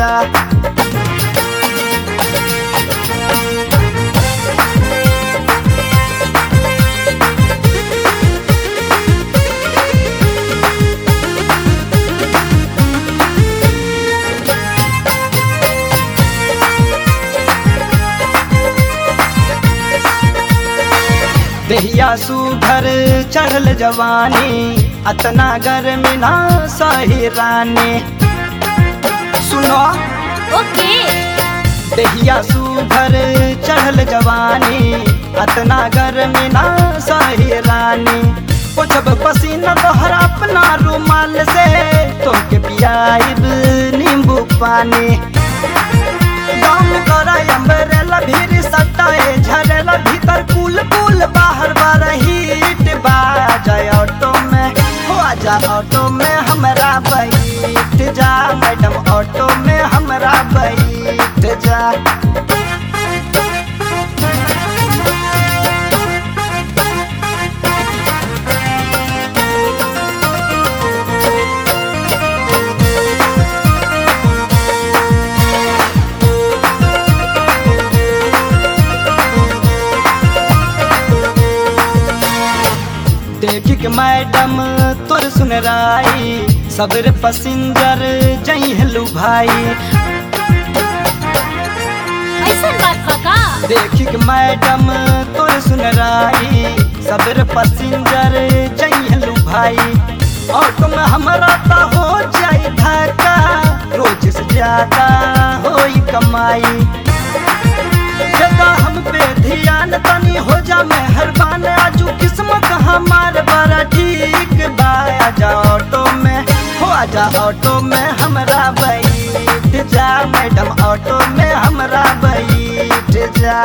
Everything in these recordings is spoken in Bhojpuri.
जा देहिया सुघर चढ़ल जवानी अतना गर्मी ना सही रानी सुनो ओके देहिया सुघर चढ़ल जवानी अतना गर्मी ना सही रानी पोछब पसीना तोहरा अपना रुमाल से तोके पियाइब नींबू पानी दम करा अम्बरेला भीड़ सटाए झरेला भीतर कुल कुल बाहर बार हीट बा जाए ऑटो में हो जा ऑटो में हमरा बैठ जा मैडम ऑटो में हमरा बैठ जा देखी के मैडम तोर सुन राई सबरे पसिंजर जइहलू भाई ऐसन बात बा का देखी के मैडम तोर सुन राई सबरे पसिंजर जइहलू भाई ऑटो में हमरा ता हो जाई धक्का रोज से ज्यादा होई कमाई जदा हम पे ध्यान तनी हो जा मेहरबान आजू किस्मत हमार बड़ा ठीक बा आजा ऑटो में हो आजा ऑटो में हमरा बैठ जा मैडम ऑटो में हमरा बैठ जा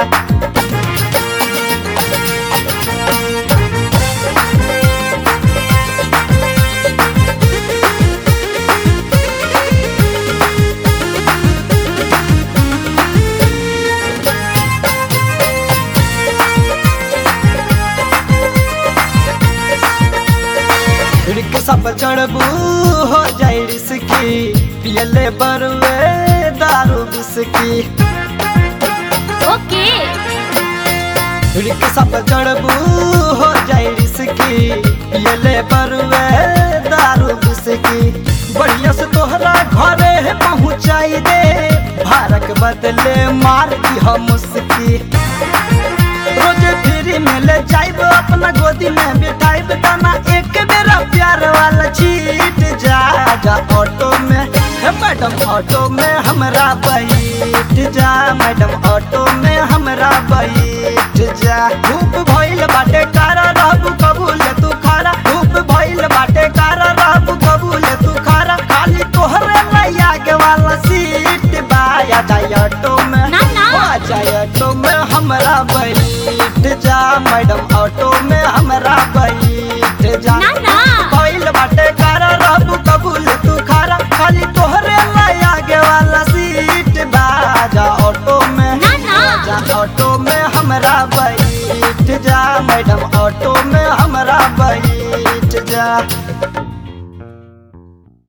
रिक्शा पर चढ़बू हो जाए रिस्की पियले बरुए दारू बिस्की ओके रिक्शा पर चढ़बू हो जाए रिस्की पियले बरुए दारू बिस्की बढ़िया से तोहरा घरे पहुँचाई दे भारत बदले मार दी हम मुस्की रोजे फ्री में ले जाइब अपना गोदी में बिठाइब दाना एक बेरा प्यार वाला छीट जा जा ऑटो में हे मैडम ऑटो में हमरा बैठ जा मैडम ऑटो में हमरा बैठ जा धूप भइल बाटे कारा रहबू कबूल तू खारा धूप भइल बाटे कारा रहबू कबूल तू खारा खाली तोहरे लैया के वाला सीट बा या जा ऑटो में ना, ना। आ जाए ऑटो में हमरा बैठ जा मैडम ऑटो में हमरा बैठ जा ना, ना। बैल बाटे कारा रहबू कबूल तू खारा खाली तोहरे लाया आगे वाला सीट बा जा ऑटो में ना, ना। जा ऑटो में हमरा बैठ जा मैडम ऑटो में हमरा बैठ जा